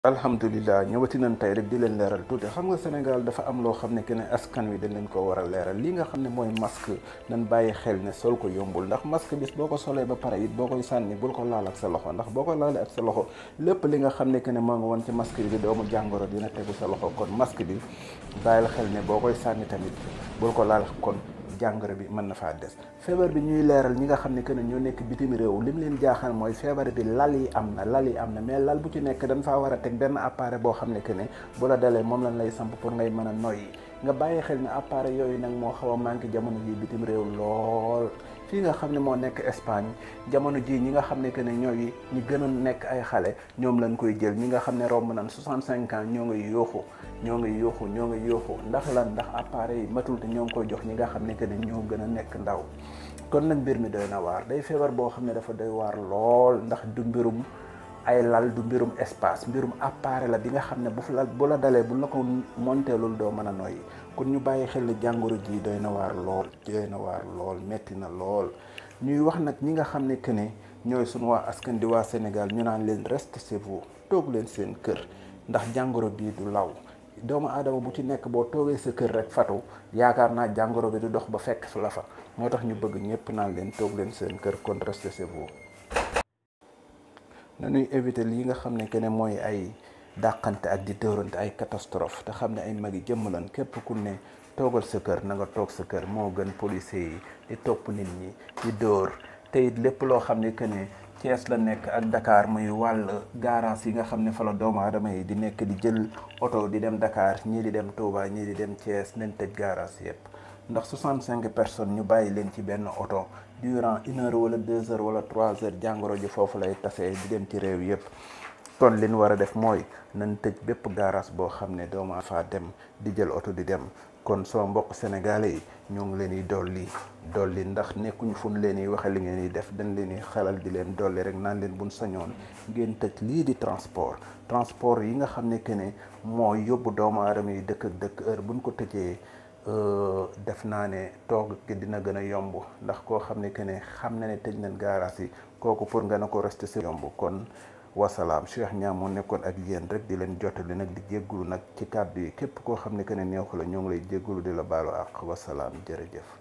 alhamdulilah ñëwati nañ tey rek di leen leeral tuuti xam nga Sénégal dafa am loo xam ne que ne askan wi dañ leen ko war a leeral li nga xam ne mooy masque nañ bàyyi xel ne sol ko yombul ndax masque bis boo ko solee ba pare it boo koy sànni bul ko laal ak sa loxo ndax boo ko laalee ak sa loxo lépp li nga xam ne que ne moo nga woon ci masque bi doomu jàngoro dina tegu sa loxo kon masque bi bàyyil xel ne boo koy sànni tamit bul ko laal kon jàngoro bi mën na faa des feebar bi ñuy leeral ñi nga xam ne que ne ñoo nekk bitim réew li mu leen jaaxal mooy feebar bi lal yi am na lal yi am na mais lal bu ci nekk dañ faa war a teg benn appareil boo xam ne que ne bu la dalee moom lañ lay samp pour ngay mën a noyyi nga bàyyi xel ne appareil yooyu nag moo xaw a manqué jamono ji bitim réew lool fii nga xam ne moo nekk Espagne jamono ji ñi nga xam ne que ne ñooy ñi gën a nekk ay xale ñoom lañ koy jël ñi nga xam ne romb nañ 65 ans ñoo ngi yuuxu ñoo ngi yuuxu ñoo ngi yuuxu ndax lan ndax appareil yi matul te ñoo ngi koy jox ñi nga xam ne que ne ñoo gën a nekk ndaw kon nag mbir mi doy na waar day feebar boo xam ne dafa doy waar lool ndax du mbirum ay lal du mbirum espace mbirum appareil la bi nga xam ne bu la bu la dalee bu la ko monteelul doo mën a noyyi kon ñu bàyyi xel ne jàngoro ji doy na waar lool doy na waar lool metti na lool ñuy wax nag ñi nga xam ne que ne ñooy suñu waa askan di waa Sénégal ñu naan leen reste chez vous toog leen seen kër ndax jàngoro bii du law doomu aadama bu ci nekk boo toogee sa kër rek fatu yaakaar naa jàngoro bi du dox ba fekk la fa moo tax ñu bëgg ñëpp naan leen toog leen seen kër kon reste chez vous nañuy éviter lii nga xam ne que ne mooy ay dàqante ak di dóorante ay catastrophe te xam ne ay mag yi jëmm lan képp ku ne toogal sa kër na nga toog sa kër moo gën policier yi di topp nit ñi di dóor te it lépp loo xam ne que ne Thiès la nekk ak Dakar muy wàll garage yi nga xam ne fa la doomu aadama yi di nekk di jël oto di dem Dakar ñii di dem Touba ñii di dem Thiès nañ tëj garage yëpp ndax 65 personnes ñu bàyyi leen ci benn oto durant une heure wala deux heures wala trois heures jàngoro ji foofu lay tasee di dem ci réew yëpp kon li ñu war a def mooy nañ tëj bépp garage boo xam ne doomu faa dem di jël oto di dem kon soo mbokk sénégalais yi ñoo ngi leen di dolli dolli ndax nekkuñu fu ñu leen di waxe li ngeen di def dañ leen di xelal di leen dolli rek naan leen buñ sañoon ngeen tëj lii di transport transport yi nga xam ne que ne moo yóbbu doomu aadama yi dëkk ak dëkk heure buñ ko tëjee def naa ne toog gi dina gën a yomb ndax koo xam ne que ne xam na ne tëj nañ gaaraas yi kooku pour nga ne ko rester si yomb kon wasalaam Cheikh Niang moo nekkoon ak yéen rek di leen jottali nag di jéggulu nag ci kàddu yi képp koo xam ne que ne neexu la ñoo ngi lay jéggulu di la baalu àq wasalaam jërëjëf